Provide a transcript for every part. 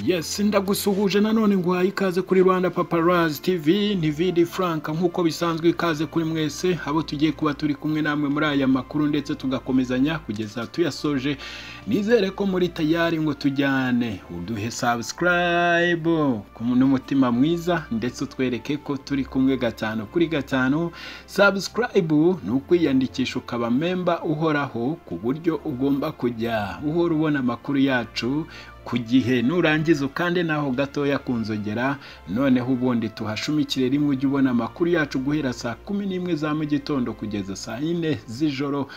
yes ndagusuhuje nanone nguhaye ikaze kuri rwanda paparazi tv ni vidi frank nk'uko bisanzwe ikaze kuri mwese abo tugiye kuba turi kumwe namwe muri aya makuru ndetse tugakomezanya kugeza tuyasoje nizere ko muri tayari ngo tujyane uduhe sabusikarayibu n'umutima mwiza ndetse utwereke ko turi kumwe gatanu kuri gatanu sabusikarayibu ni ukwiyandikisha ukaba memba uhoraho ku buryo ugomba kujya uhora ubona amakuru yacu ku gihe nurangiza ukande naho gatoya kunzogera noneho ubundi tuhashumikire rimwe ujye ubona amakuru yacu guhera saa kumi n'imwe za mu gitondo kugeza saa yine z'ijoro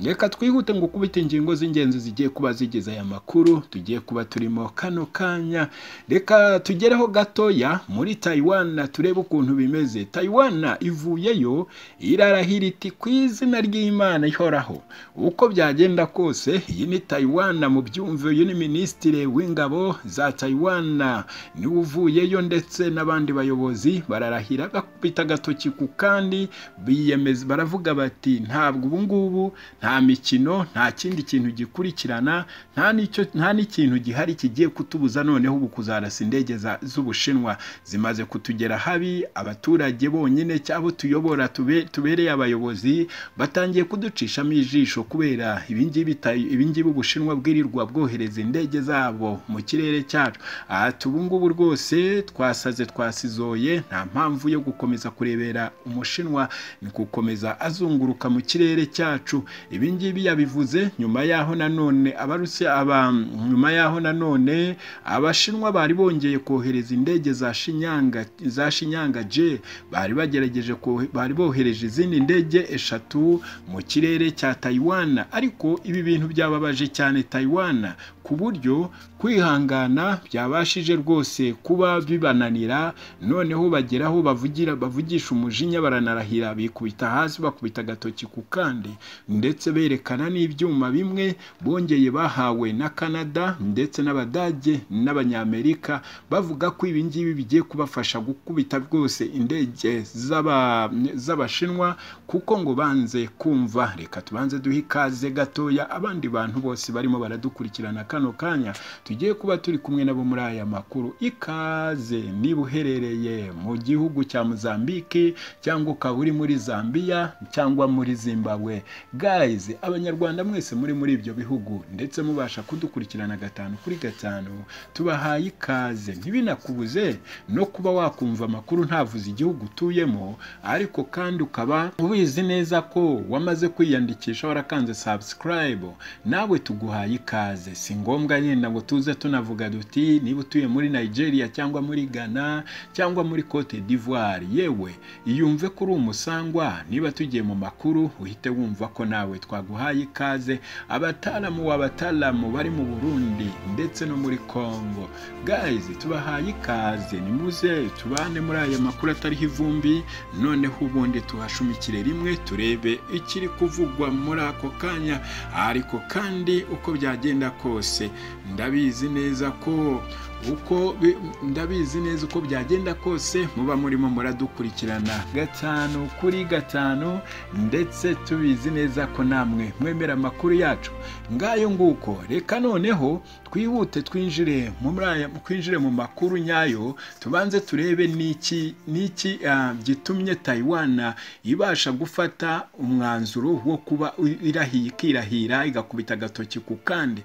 reka twihute ngo ukubite ingingo z'ingenzi zigiye kuba zigize aya makuru tugiye kuba turimo kano kanya reka tugereho gatoya muri tayiwana turebe ukuntu bimeze tayiwana ivuyeyo irarahira iti ku izina ry'imana ihoraho uko byagenda kose iyi ni tayiwana mu byumve uyu ni minisitiri w'ingabo za tayiwana niwe uvuyeyo ndetse n'abandi bayobozi bararahira bakubita agatoki ku kandi biyemeza baravuga bati ntabwo ubu ngubu nta mikino nta kindi kintu gikurikirana nta n'icyo nta n'ikintu gihari kigiye kutubuza noneho ubu kuzarasa indege z'ubushinwa zimaze kutugera habi abaturage bonyine cyabo tuyobora tube tubereye abayobozi batangiye kuducishamo ijisho kubera ibingibi ibingibi ubushinwa bwirirwa bwohereza indege zabo mu kirere cyacu aha tubungubu rwose twasaze twasizoye nta mpamvu yo gukomeza kurebera umushinwa ni gukomeza azunguruka mu kirere cyacu ibingibi yabivuze nyuma yaho nanone abaruse aba nyuma yaho nanone abashinwa bari bongeye kohereza indege za shinyanga za shinyanga je bari bagerageje bari bohereje izindi ndege eshatu mu kirere cya tayiwana ariko ibi bintu byababaje cyane tayiwana ku buryo kwihangana byabashije rwose kuba bibananira noneho bageraho bavugira bavugisha umujinya baranarahira bikubita hasi bakubita agatoki ku kandi ndetse berekana n'ibyuma bimwe bongeye bahawe na canada ndetse n'abadage n'abanyamerika bavuga ko ibi ngibi bigiye kubafasha gukubita rwose indege z'abashinwa kuko ngo banze kumva reka tubanze duhe ikaze gatoya abandi bantu bose barimo baradukurikirana kano kanya tugiye kuba turi kumwe nabo muri aya makuru ikaze niba uherereye mu gihugu cya mozambique cyangwa ukaba uri muri zambia cyangwa muri zimbabwe gayizi abanyarwanda mwese muri muri ibyo bihugu ndetse mubasha kudukurikirana gatanu kuri gatanu tubahaye ikaze ntibinakubuze no kuba wakumva amakuru ntavuze igihugu utuyemo ariko kandi ukaba ubizi neza ko wamaze kwiyandikisha warakanze sabusikarayibu nawe tuguhaye ikaze si ngombwa yenda ngo tuze tunavuga duti niba utuye muri nigeria cyangwa muri ghana cyangwa muri cote d'ivoire yewe yumve ko uri umusangwa niba tugiye mu makuru uhite wumva ko nawe twaguhaye ikaze abataramu w'abataramu bari mu burundi ndetse no muri congo gayizi tubahaye ikaze nimuze tubane muri aya makuru atariho ivumbi noneho ubundi tuhashumikire rimwe turebe ikiri kuvugwa muri ako kanya ariko kandi uko byagenda kose ndabizi neza ko uko ndabizi neza uko byagenda kose muba murimo muradukurikirana gatanu kuri gatanu ndetse tubizi neza ko namwe mwemera amakuru yacu ngayo nguko reka noneho twihute twinjire twinjire mu makuru nyayo tubanze turebe n'iki n'iki gitumye tayiwana ibasha gufata umwanzuro wo kuba irahiye ikirahira igakubita agatoki ku kandi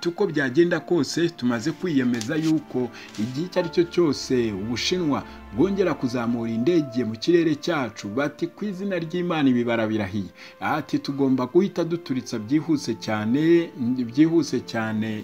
uko byagenda kose tumaze kwiyemeza yuko yuko igihe icyo ari cyo cyose ubushinwa bwongera kuzamura indege mu kirere cyacu bati ku izina ry'imana ibibara birahiye ati tugomba guhita duturitsa byihuse cyane byihuse cyane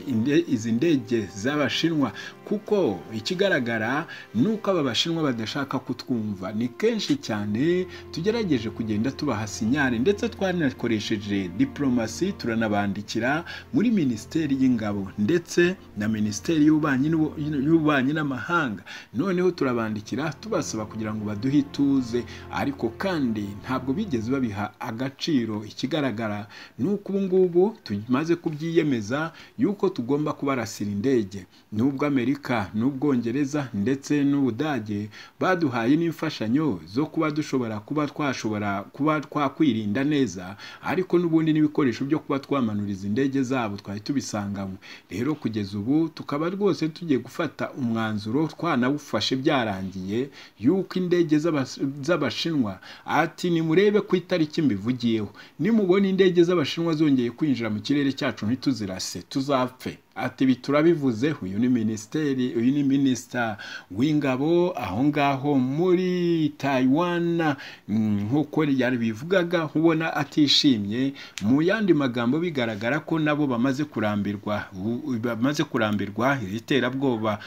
izi ndege z'abashinwa kuko ikigaragara ni uko aba bashinwa badashaka kutwumva ni kenshi cyane tugerageje kugenda tubaha sinyari ndetse twanakoresheje diporomasi turanabandikira muri minisiteri y'ingabo ndetse na minisiteri y'ububanyi n'amahanga noneho turabandikira kubandikira tubasaba kugira ngo baduhe ituze ariko kandi ntabwo bigeze babiha agaciro ikigaragara ni uko ubu ngubu tumaze kubyiyemeza yuko tugomba kubarasira indege n'ubwo amerika n'ubwongereza ndetse n'ubudage baduhaye n'imfashanyo zo kuba dushobora kuba twashobora kuba twakwirinda neza ariko n'ubundi n'ibikoresho byo kuba twamanuriza indege zabo twari tubisangamo rero kugeza ubu tukaba rwose tugiye gufata umwanzuro twanawufashe byarangiye yuko indege z'abas- z'abashinwa ati nimurebe ku itariki mbivugiyeho nimubona indege z'abashinwa zongeye kwinjira mu kirere cyacu ntituzirase tuzapfe ati ibi turabivuze uyu ni minisiteri uyu ni minisita w'ingabo aho ngaho muri Taiwan mm, nk'uko yabivugaga ubona atishimye mu yandi magambo bigaragara ko nabo bamaze kurambirwa bu- bamaze kurambirwa iri terabwoba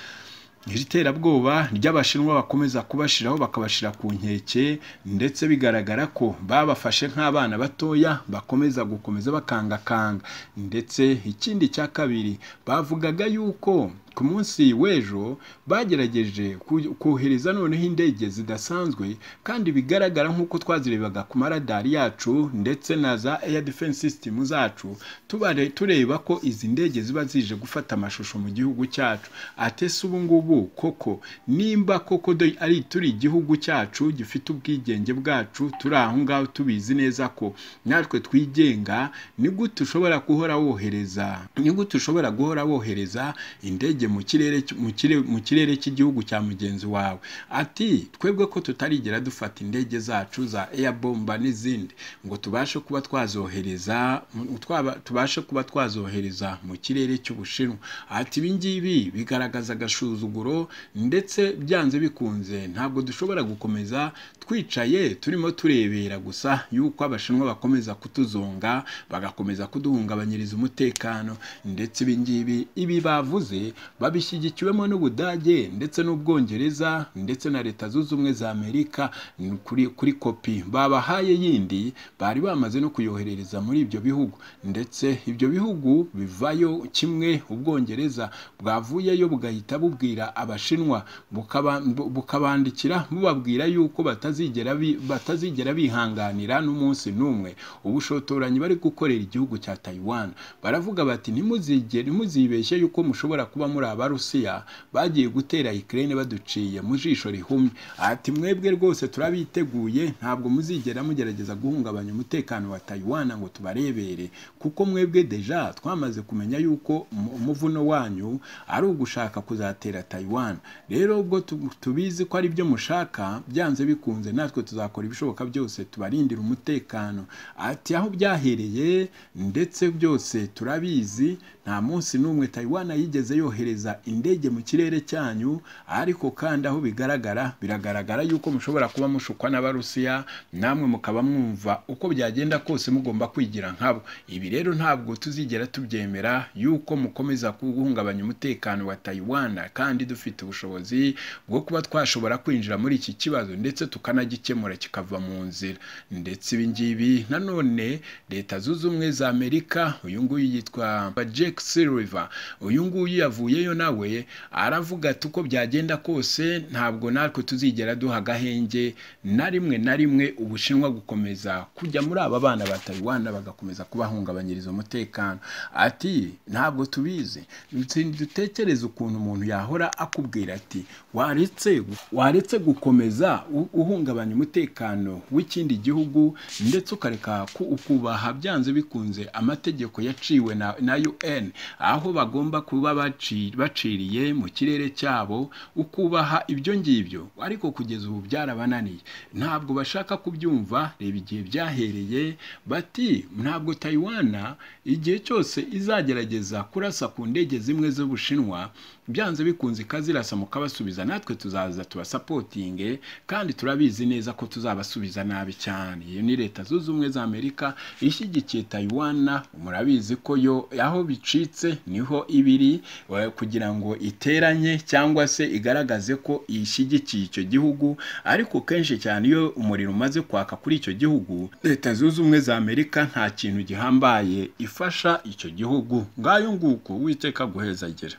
iri terabwoba ry'abashinwa bakomeza kubashiraho bakabashira ku nkeke ndetse bigaragara ko babafashe nk'abana batoya bakomeza gukomeza bakangakanga ndetse ikindi cya kabiri bavugaga yuko ku munsi w'ejo bagerageje ku- kohereza noneho indege zidasanzwe kandi bigaragara nk'uko twazirebaga ku maradari yacu ndetse na za air defense system zacu tubare- tureba ko izi ndege ziba zije gufata amashusho mu gihugu cyacu atese ubu ngubu koko nimba koko do- ari turi igihugu cyacu gifite ubwigenge bwacu turi aho ngaho tubizi neza ko natwe twigenga ni gute ushobora guhora wohereza ni gute ushobora guhora wohereza indege mu kirere cy- mu kirere- mu kirere cy'igihugu cya mugenzi wawe ati twebwe ko tutarigera dufata indege zacu za airbomba n'izindi ngo tubashe kuba twazohereza mu- twaba- tubashe kuba twazohereza mu kirere cy'ubushinwa ati ibi ngibi bigaragaza agasuzuguro ndetse byanze bikunze ntabwo dushobora gukomeza twicaye turimo turebera gusa yuko abashinwa bakomeza kutuzonga bagakomeza kuduhungabanyiriza umutekano ndetse ibi ngibi ibi bavuze babishyigikiwemo n'ubudage ndetse n'ubwongereza ndetse na leta zunze ubumwe za amerika ni kuri, kuri kopi babahaye yindi bari bamaze no kuyoherereza muri ibyo bihugu ndetse ibyo bihugu bivayo kimwe ubwongereza bwavuyeyo bugahita bubwira abashinwa bukaba- bu- bukabandikira bubabwira yuko batazigera bi- batazigera bihanganira n'umunsi n'umwe ubushotoranyi bari gukorera igihugu cya Taiwan baravuga bati ntimuzigere ntimuzibeshye yuko mushobora kuba muri abarusiya bagiye gutera Ukraine baduciye mu jisho rihumye ati mwebwe rwose turabiteguye ntabwo muzigera mugerageza guhungabanya umutekano wa Taiwan ngo tubarebere kuko mwebwe deja twamaze kumenya yuko mu- umuvuno wanyu ari ugushaka kuzatera Taiwan rero ubwo tu- tubizi ko ari byo mushaka byanze bikunze natwe tuzakora ibishoboka byose tubarindira umutekano ati aho byahereye ndetse byose turabizi nta munsi n'umwe Taiwan yigeze yohereza indege mu kirere cyanyu ariko kandi aho bigaragara biragaragara yuko mushobora kuba mushukwa n'abarusiya namwe mukaba mwumva uko byagenda kose mugomba kwigira nkabo ibi rero ntabwo tuzigera tubyemera yuko mukomeza guhungabanya umutekano wa Taiwan kandi dufite ubushobozi bwo kuba twashobora kwinjira muri iki kibazo ndetse tukanagikemura kikava mu nzira ndetse ibi ngibi nanone leta zunze ubumwe za Amerika uyu nguyu yitwa Jack Sullivan uyu nguyu yavuyeyo nawe aravuga ati uko byagenda kose ntabwo natwe tuzigera duha agahenge na rimwe na rimwe Ubushinwa gukomeza kujya muri aba bana ba Taiwan bagakomeza kubahungabanyiriza umutekano ati ntabwo tubizi Dutsi- dutekereze ukuntu umuntu yahora akubwira ati waretse waretse gukomeza u- uhungabanya umutekano w'ikindi gihugu ndetse ukareka ku- ukubaha byanze bikunze amategeko yaciwe na, na UN aho bagomba kuba baci- baciriye mu kirere cyabo ukubaha ibyo ngibyo ariko kugeza ubu byarabananiye ntabwo bashaka kubyumva reba igihe byahereye bati ntabwo Taiwan igihe cyose izagerageza kurasa ku ndege zimwe z'Ubushinwa byanze bikunze ikazirasa mukabasubiza natwe tuzaza tubasapotinge kandi turabizi neza ko tuzabasubiza nabi cyane iyo ni leta zunze ubumwe za Amerika ishyigikiye Taiwan murabizi ko yo aho bicitse niho ibiri eh, kugira ngo iteranye cyangwa se igaragaze ko ishyigikiye icyo gihugu ariko kenshi cyane iyo umuriro umaze kwaka kuri icyo gihugu leta zunze ubumwe za Amerika nta kintu gihambaye ifasha icyo gihugu ngayo nguko uwiteka guheza agira